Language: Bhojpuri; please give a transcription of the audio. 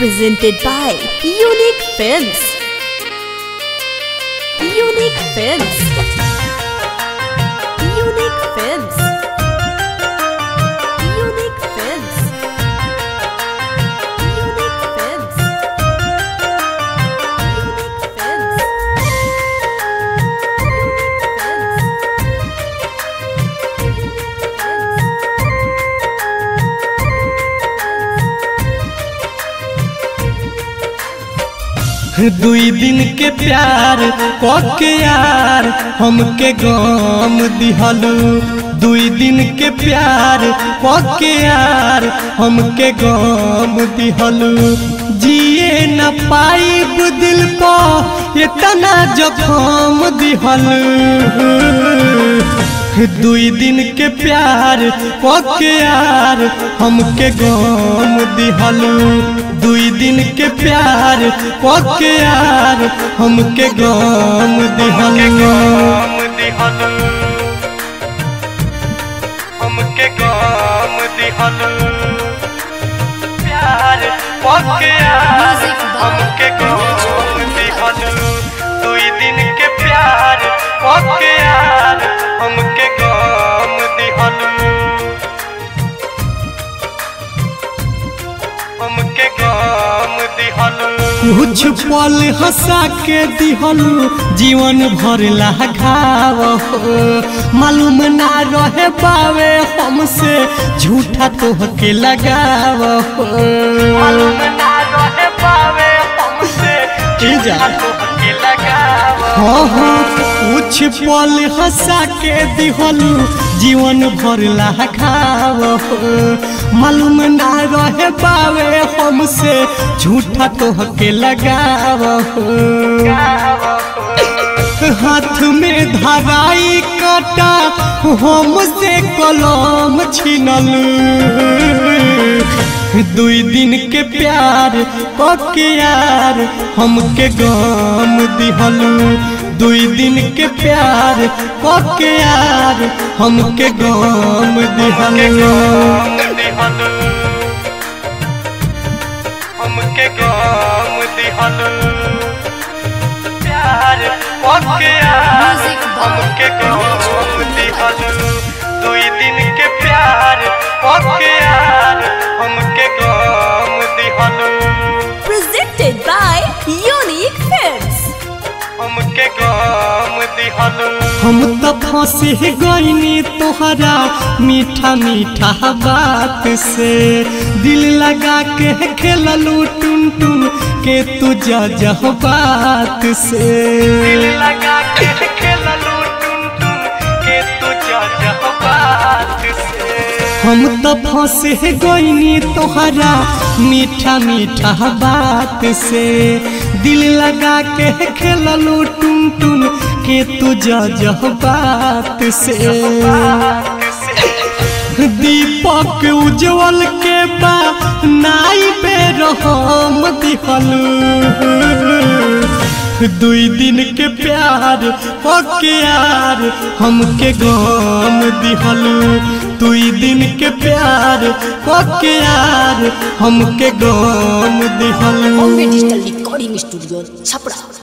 presented by Unique Films. Unique Films. Unique Films. Unique Films. Unique Films. Unique Films. दुई दिन के प्यार के यार हमके गम दिहलू दुई दिन के प्यार के यार हमके गम दिहलू जिए न पाइब दिल को इतना जखम दिहलू दुई दिन के प्यार के यार हमके गम दिहलू दुई दिन के प्यार के यार हमके गम दिहलू हमके गम दिहलू प्यार के यार हमके गम दिहलू दुई दिन के प्यार के यार हमके गम दिहलू हमके गम दिहलू कुछ पल हंसा के दिहलू जीवन भर घाव हो मालूम ना रहे पावे हमसे झूठा तोहके लगाव हो मालूम ना रहे पावे हमसे झूठा तोहके लगाव हो कुछ पल हंसा के दिहलू जीवन भर घाव हो मालूम ना रहे पावे हमसे झूठा तोहके लगाव हो हाथ में धराई काटा हमसे कलम छिनलू दुई दिन के प्यार पके यार हमके गम दिहलू दुई दिन के प्यार पके यार हमके गम दिहलू हमके गम दिहलू प्यार पके यार हमके गम दिहलू दुई दिन के प्यार पके यार हमके गम दिहलू Presented by Unique Films. हमके गम दिहलू हम तो फंसे गईनी तोहरा मीठा मीठा बात से दिल लगा के खेललू टुन टुन के तू जह बात से दिल लगा के खेललू टुन टुन के तू जह बात से हम तो फंसे गईनी तोहरा मीठा मीठा बात से दिल लगा के खेललू टुन टुन के तू जह बात से दीपक उज्जवल के बा नाई पे रहम दिहलू दुई दिन के प्यार पके यार हमके गम दिहलू दुई दिन के प्यार पके यार हमके गम दिहलू Bombay digital recording studio Chhapra